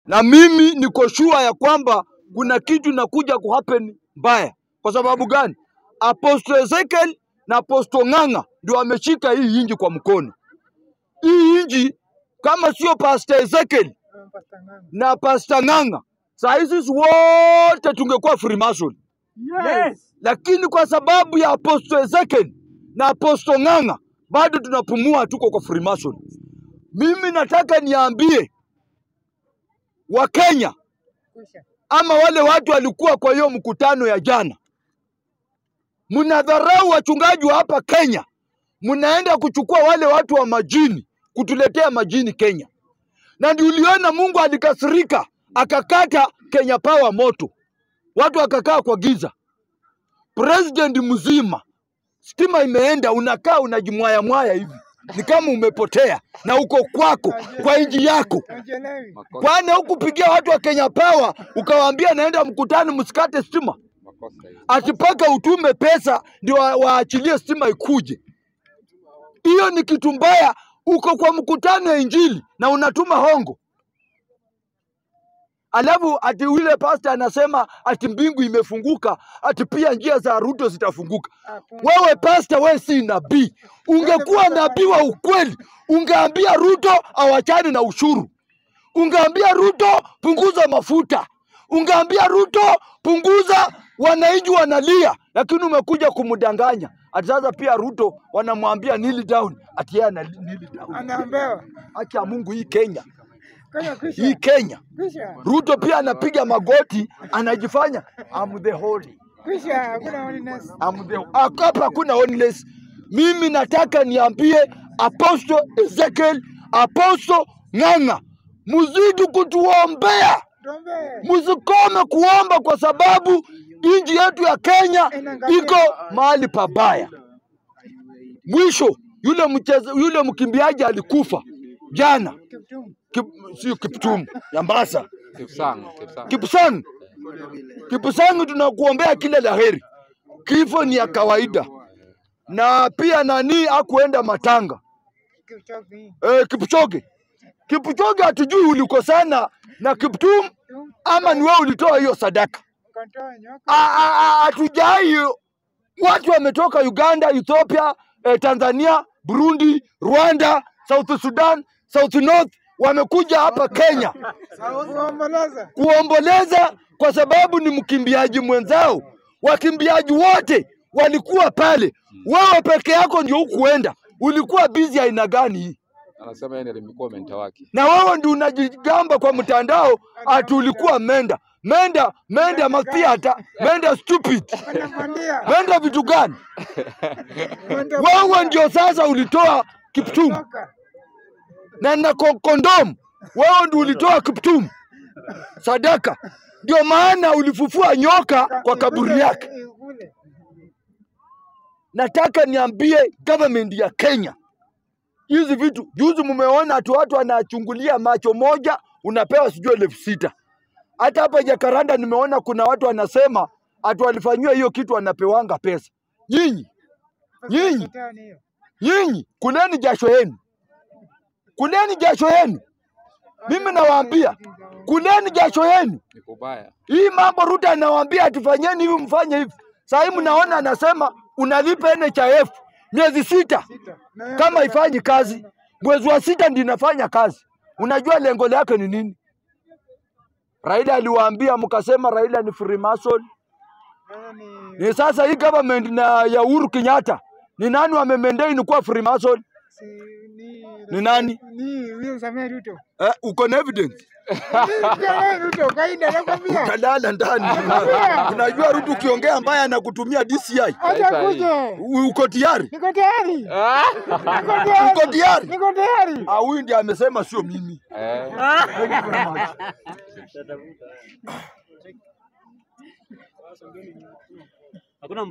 na mimi niko sure ya kwamba kuna kitu inakuja kuhappen mbaya. Kwa sababu gani? Apostle Ezekiel na Apostle Ng'ang'a ndio wameshika hii inji kwa mkono. Hii inji kama sio Pastor Ezekiel na Pastor Ng'ang'a, saa hizi sisi wote tungekuwa Freemason, Yes. lakini kwa sababu ya Apostle Ezekiel na Apostle Ng'ang'a bado tunapumua, tuko kwa Freemason. Mimi nataka niambie Wakenya ama wale watu walikuwa kwa hiyo mkutano ya jana, mnadharau wachungaji wa hapa Kenya, mnaenda kuchukua wale watu wa majini kutuletea majini Kenya, na ndio uliona Mungu alikasirika akakata Kenya Power moto, watu wakakaa kwa giza. President mzima, stima imeenda, unakaa unajimwaya mwaya hivi, ni kama umepotea na uko kwako kwa nchi yako Haujielewi. Makosa, kwani hukupigia watu wa Kenya Power ukawaambia naenda mkutano msikate stima, makosa hiyo. ati mpaka utume pesa ndio wa- waachilie stima ikuje? Hiyo ni kitu mbaya. Uko kwa mkutano ya Injili na unatuma hongo, alafu ati yule pasta anasema ati mbingu imefunguka, ati pia njia za Ruto zitafunguka. Hakuna. Wewe pasta, wewe si nabii. Ungekuwa nabii wa ukweli, ungeambia Ruto awachane na ushuru, ungeambia Ruto punguza mafuta, ungeambia Ruto punguza, wananchi wanalia, lakini umekuja kumdanganya. Ati sasa pia Ruto wanamwambia kneel down, ati yeye ana kneel down. Anaambiwa. Haki ya Mungu, hii Kenya, Kenya kwisha. hii Kenya, Kwisha. Ruto pia anapiga magoti, anajifanya I'm the holy Kwisha. Hakuna holiness. I'm the hapa hakuna oneness. Mimi nataka niambie Apostle Ezekiel, Apostle Ng'ang'a, mzidi kutuombea, Tuombee. msikome kuomba kwa sababu nchi yetu ya Kenya iko mahali pabaya. Mwisho yule mcheza, yule mkimbiaji alikufa jana, Kiptum. Kip, sio Kiptum, Yambasa, Kipsang, Kipsang. Kipsang, Kipsang, tunakuombea kila la heri. Kifo ni ya kawaida, na pia nani akuenda matanga Kipchoge. eh, Kipchoge. Kipchoge hatujui ulikosana na Kiptum Tum. ama ni wewe ulitoa hiyo sadaka. Kontoa nyoka. Ah, ah, ah, Hatujai. Watu wametoka Uganda, Ethiopia, eh, Tanzania, Burundi, Rwanda, South Sudan, South North wamekuja hapa Kenya Kuomboleza. kuomboleza kwa sababu ni mkimbiaji mwenzao. Wakimbiaji wote walikuwa pale, wewe peke yako ndio hukuenda. Ulikuwa busy aina gani hii? Anasema yeye ndiye alikuwa mentor wake. Na wewe ndio unajigamba kwa mtandao ati ulikuwa menda menda menda mathiata menda stupid Anapandia. menda vitu gani? Mwendo Wewe ndio sasa ulitoa Kiptum Toka. na na ko- kondom, wewe ndio ulitoa Kiptum sadaka, ndio maana ulifufua nyoka kwa kaburi yake. Kule. nataka niambie government ya Kenya hizi vitu. Juzi mumeona ati watu wanachungulia macho moja, unapewa sijui elfu sita. Hata hapa Jakaranda nimeona kuna watu wanasema ati walifanyiwa hiyo kitu wanapewanga pesa. Nyinyi Nyinyi. Shetani hiyo. nyinyi kuleni jasho yenu, kuleni jasho yenu. Mimi nawaambia kuleni jasho yenu. Ni kubaya. Hii mambo Ruto anawaambia atufanyeni hivi mfanye hivi. Sasa hii mnaona anasema unalipa NHIF miezi sita Sita. Na kama ifanyi kazi, mwezi wa sita ndio inafanya kazi. Unajua lengo lake ni nini? Raila aliwaambia, mkasema Raila ni Freemason. Wewe ni Ni sasa hii government na ya Uhuru Kenyatta ni nani wamemendei kuwa Freemason? si ni Ni nani? Ni William Samoei Ruto. Eh, uko na evidence? Ni Ruto kaida nakwambia. Utalala ndani. Una- Unajua Ruto ukiongea mbaya anakutumia DCI. Acha Sasa hii. kuje. U- Uko tayari? Niko tayari. Niko tayari. Uko tayari? Niko tayari. Ah, huyu ndiye amesema sio mimi. Eh. Thank you very much. hakuna